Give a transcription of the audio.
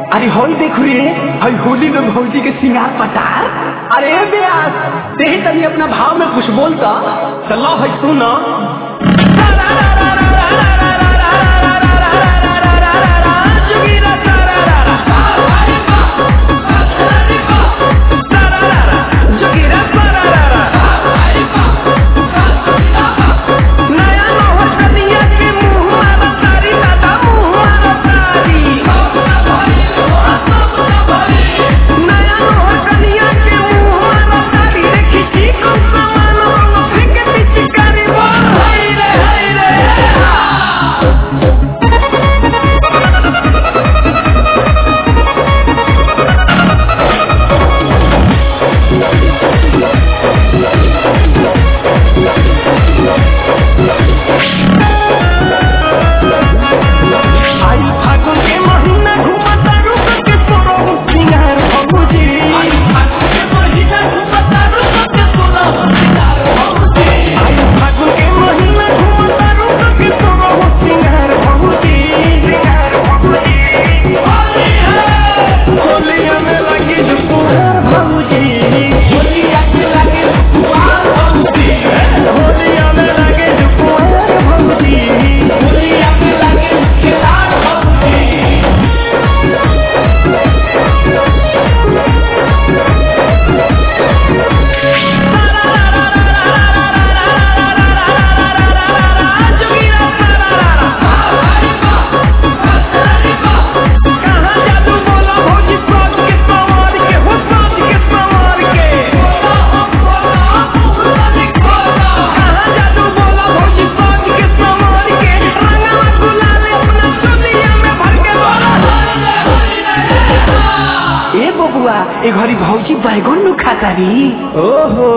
अरे होई देख रे हई होली में भौजी के सिंगार पटार अरे ब्यास देही तनी अपना भाव में कुछ बोलता चलो हई सुन नया नौहर कनिया के मुंह मारा तारी दादा मुंह मारा तारी नया नौहर कनिया के मुंह मारा तारी रे खिची कम सामान वाला फेंके पिचकारी बोल हाय रे हाय रे आई फागुन के महीना घूमता रुक के तोरो सिंगार भौजी आई फागुन के महीना घूमता रुक के तोरो सिंगार भौजी आई फागुन के महीना घूमता रुक के तोरो सिंगार भौजी सिंगार भौजी होली है होलिया में लगी जुकुहार भौजी होलिया में लगी जुकुहार भौजी होलिया में लगी जुकुहार भौजी होलिया में लगी जुकुहार भौजी कहाँ जादू बोला भौजी सोच के संवार के हो सोच के संवार के कहाँ जादू बोला भौजी सोच के संवार के रंगवा गुलाल अपना चोलिया में भर के बोला ए बबुआ ए घरी भौजी बैगन नु खातारी ओहो